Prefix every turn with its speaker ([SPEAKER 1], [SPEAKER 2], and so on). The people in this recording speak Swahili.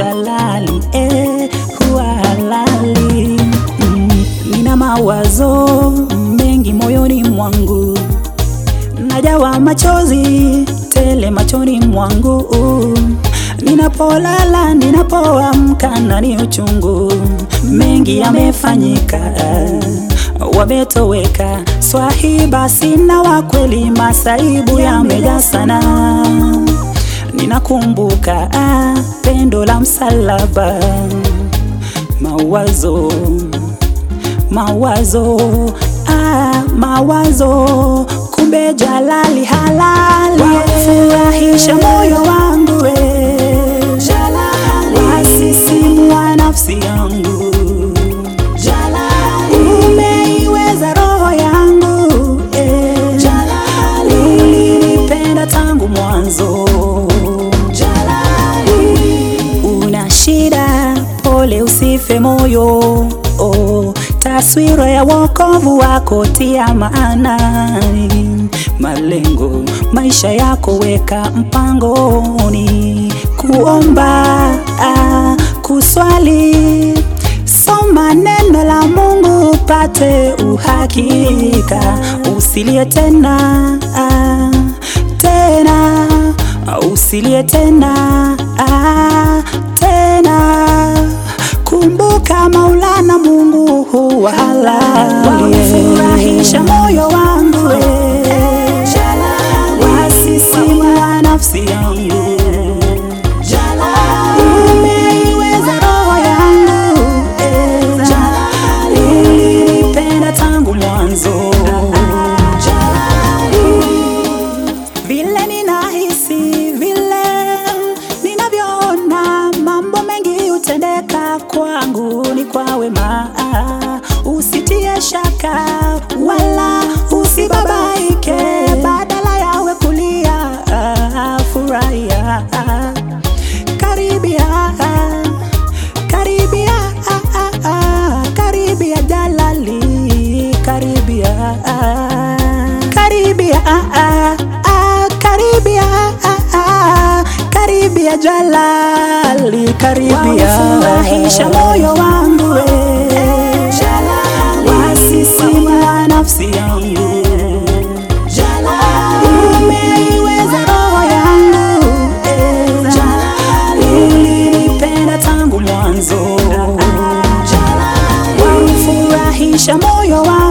[SPEAKER 1] Jalali eh, huwa halali mm, nina mawazo mengi moyoni mwangu najawa machozi tele machoni mwangu ninapolala ninapoamka na ni uchungu mengi yamefanyika wametoweka swahiba sina wa kweli masaibu yameja sana ninakumbuka ah, pendo la msalaba mawazo mawazo ah, mawazo kumbe Jalali halali wafurahisha moyo wangu we wasisimua nafsi yangu umeiweza roho yangu eh. ulinipenda tangu mwanzo una shida pole usife moyo oh, taswira ya wokovu wako tia maanani malengo maisha yako weka mpangoni kuomba ah, kuswali soma neno la Mungu upate uhakika usilie tena ah, tena usilie tena ah, tena kumbuka Maulana Mungu huwa halali furahisha moyo wangu we wasisimua nafsi yangu umeiweza roho yangu eh. ulinipenda tangu mwanzo vile ninahisi vile ninavyoona mambo mengi hutendeka kwangu ni kwa wema usitie shaka wala usibabaike badala yawe kulia furahia karibia karibia karibia Jalali karibia karibia karibia karibia Jalali karibia furahisha moyo wangu we wasisimua nafsi yangu umeiweza roho yangu eh. ulinipenda tangu mwanzo wamfurahisha moyo wangu